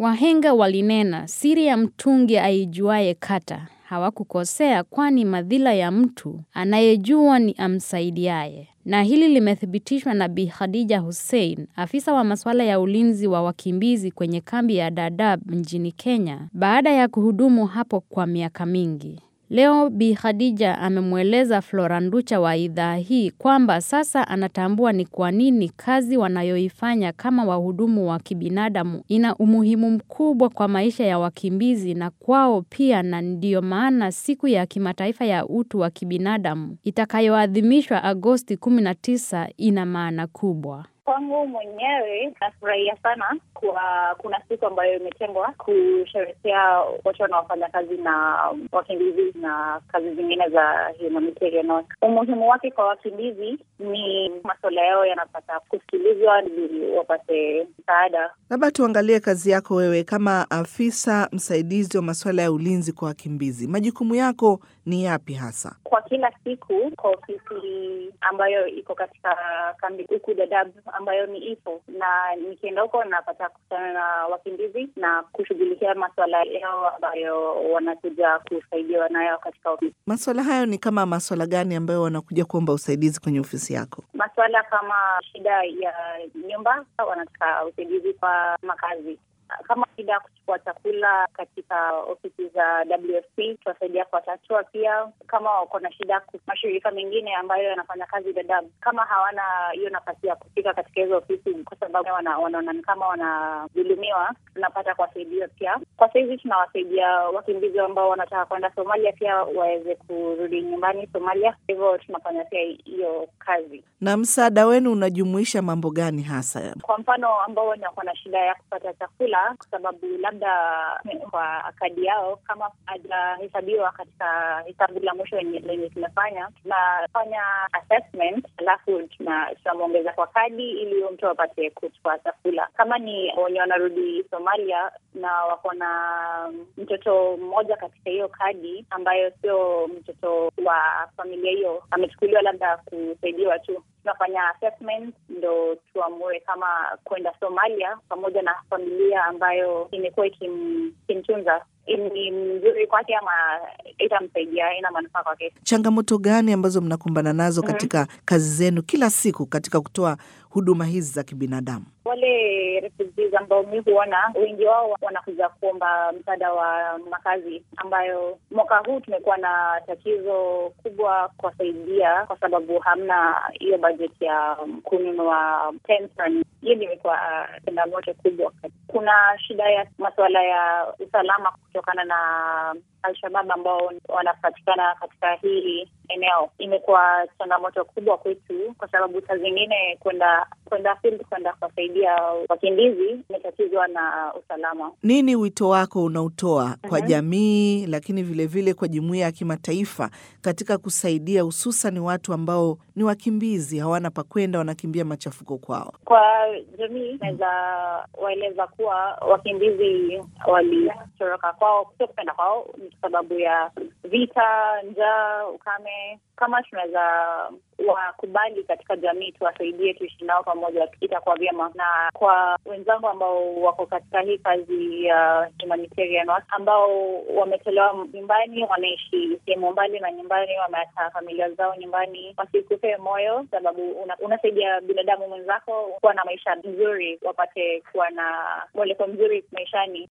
Wahenga walinena, siri ya mtungi aijuaye kata. Hawakukosea kwani madhila ya mtu anayejua ni amsaidiaye. Na hili limethibitishwa na Bi Khadija Hussein, afisa wa masuala ya ulinzi wa wakimbizi kwenye kambi ya Dadaab nchini Kenya, baada ya kuhudumu hapo kwa miaka mingi. Leo Bi Khadija amemweleza Flora Nducha wa idhaa hii kwamba sasa anatambua ni kwa nini kazi wanayoifanya kama wahudumu wa kibinadamu ina umuhimu mkubwa kwa maisha ya wakimbizi na kwao pia na ndiyo maana siku ya kimataifa ya utu wa kibinadamu itakayoadhimishwa Agosti 19 ina maana kubwa. Kwangu mwenyewe nafurahia sana kwa kuna siku ambayo imetengwa kusherehekea watu wanaofanya kazi na wakimbizi na kazi zingine za humanitarian work. Umuhimu wake kwa wakimbizi ni masuala yao yanapata kusikilizwa ili wapate msaada. Labda tuangalie kazi yako wewe kama afisa msaidizi wa masuala ya ulinzi kwa wakimbizi. Majukumu yako ni yapi hasa? Kwa kila siku kwa ofisi ambayo iko katika kambi huku Dadaab ambayo ni ipo na nikienda huko napata kukutana na wakimbizi na kushughulikia masuala yao ambayo wanakuja kusaidiwa nayo katika ofisi. Masuala hayo ni kama masuala gani ambayo wanakuja kuomba usaidizi kwenye ofisi yako? Masuala kama shida ya nyumba, wanataka usaidizi kwa makazi kama shida ya kuchukua chakula katika ofisi za WFP tuwasaidia kuwatatua. Pia kama wako na shida, mashirika mengine ambayo yanafanya kazi Dadaab, kama hawana hiyo nafasi ya kufika katika hizo ofisi kwa sababu wanaona ni kama wanadhulumiwa, tunapata kuwasaidia pia. Kwa sahizi tunawasaidia wakimbizi ambao wanataka kwenda Somalia pia waweze kurudi nyumbani Somalia, hivyo tunafanya pia hiyo kazi. Na msaada wenu unajumuisha mambo gani hasa? Kwa mfano ambao wako na shida ya kupata chakula kwa sababu labda kwa kadi yao kama hajahesabiwa katika hesabu la mwisho lenye tumefanya, tunafanya assessment alafu tunamwongeza kwa kadi ili huyo mtu apate kuchukua chakula. Kama ni wenye wanarudi Somalia na wako na mtoto mmoja katika hiyo kadi ambayo sio mtoto wa familia hiyo, amechukuliwa labda kusaidiwa tu tunafanya assessment ndo tuamue kama kwenda Somalia pamoja na familia ambayo imekuwa ikimtunza ni mzuri kwake ama itamsaidia, ina manufaa kwake. Changamoto gani ambazo mnakumbana nazo katika mm -hmm. kazi zenu kila siku katika kutoa huduma hizi za kibinadamu? Wale refugees ambao mi huona wengi wao wanakuja kuomba msaada wa makazi, ambayo mwaka huu tumekuwa na tatizo kubwa kuwasaidia kwa sababu hamna hiyo bajeti ya kununua tents. Hiyo imekuwa changamoto kubwa. Kuna shida ya masuala ya usalama kutokana na Alshabab ambao wanapatikana katika hili eneo. Imekuwa changamoto kubwa kwetu, kwa sababu saa zingine kwenda kwenda field kwenda kuwasaidia wakimbizi imetatizwa na usalama. Nini wito wako unaotoa kwa mm -hmm. jamii, lakini vilevile vile kwa jumuiya ya kimataifa katika kusaidia hususan watu ambao ni wakimbizi, hawana pa kwenda, wanakimbia machafuko kwao? Kwa jamii naweza waeleza kuwa wakimbizi walitoroka kwao, sio kupenda kwao, ni kwa sababu ya vita, njaa, ukame. Kama tunaweza wakubali katika jamii, tuwasaidie, tuishi nao pamoja, itakuwa vyema. Na kwa wenzangu ambao wako katika hii kazi ya uh, humanitarian ambao wametolewa nyumbani, wanaishi sehemu mbali na nyumbani, wameacha familia zao nyumbani, wasikupe moyo, sababu una, unasaidia binadamu mwenzako kuwa na maisha mzuri, wapate kuwa na mwelekeo mzuri maishani.